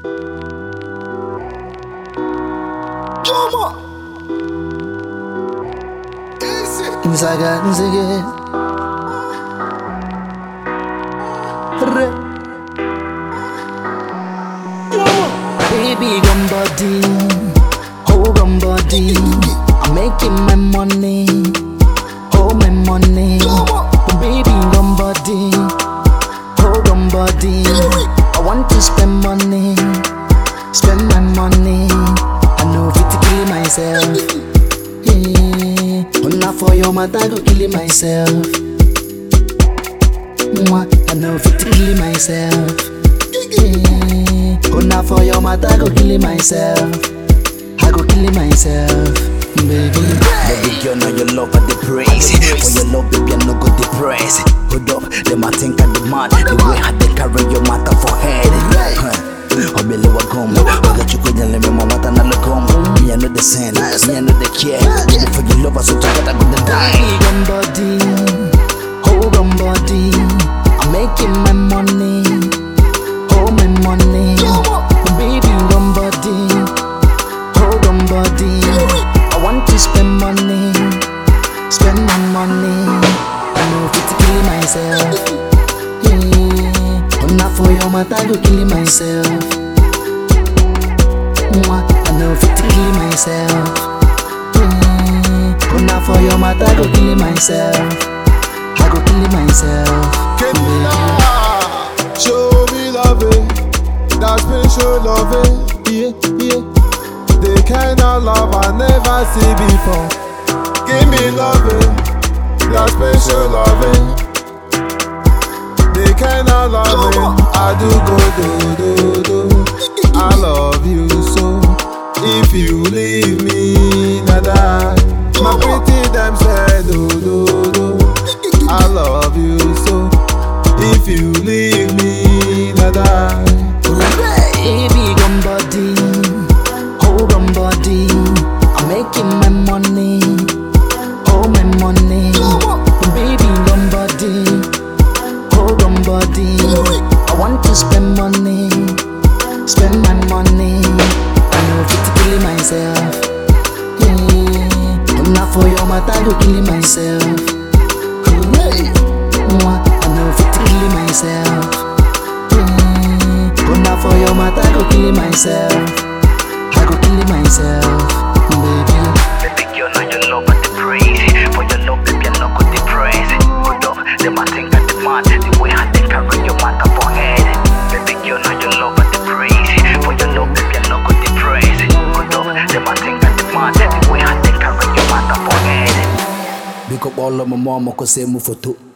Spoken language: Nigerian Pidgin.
Juma. Easy. Nzaga nzige Re Baby gun body Oh gun body I'm making my money Oh my money Baby gun body Oh gun body I want to spend money Spend my money I know fit to kill myself yeah. Not for your mother, go kill myself. Mwah, I know fit to kill myself. Yeah. Not for your mother, go kill myself. I go kill myself, baby. Baby girl, now your love at the praise. For your love, baby, I no go depress. Hold up, them I think I demand. The way how they carry your matter for head. Huh. Obele wa gom, oga chukwe jale me mama ta na lagom. Me I know the sin, me I know the care. Baby for your love, I so together go the die. Big on body, hold on body. I'm making my money, hold my money. Baby on body, hold on body. I want to spend money, spend my money. I know fit to kill myself. Yeah, not for your matter, go kill myself. Mwah, I know fit to kill myself. Mm, Not for your matter, I go kill myself. I go kill myself. Kenila, show me loving, that special loving, yeah, yeah. The kind of love I never see before. Give me loving, that special loving. The kind of loving I do go do do do. I love you so. If you leave me, nada. My pretty damn said do do do. I love you so. If you leave me, nada. Baby, gun body, hold on body. I'm making my money, oh my money. Baby, gun body, hold on body. I want to spend money, spend my money. I know fit to kill myself. Yeah, not for your matter, I go kill myself. Mwah, I know fit to kill myself. Mm, not for your matter, I go kill myself. I go kill myself, baby. Baby girl, now your love at the praise. For your love, baby, I no go depress. Hold up, them I think I demand. The way how they carry your matter for head. Baby girl, now your love at the praise. For your love, baby, I no go depress. Hold up, them I think I demand. The way how they carry your matter for head. Big up all of my mama, cause say move for two.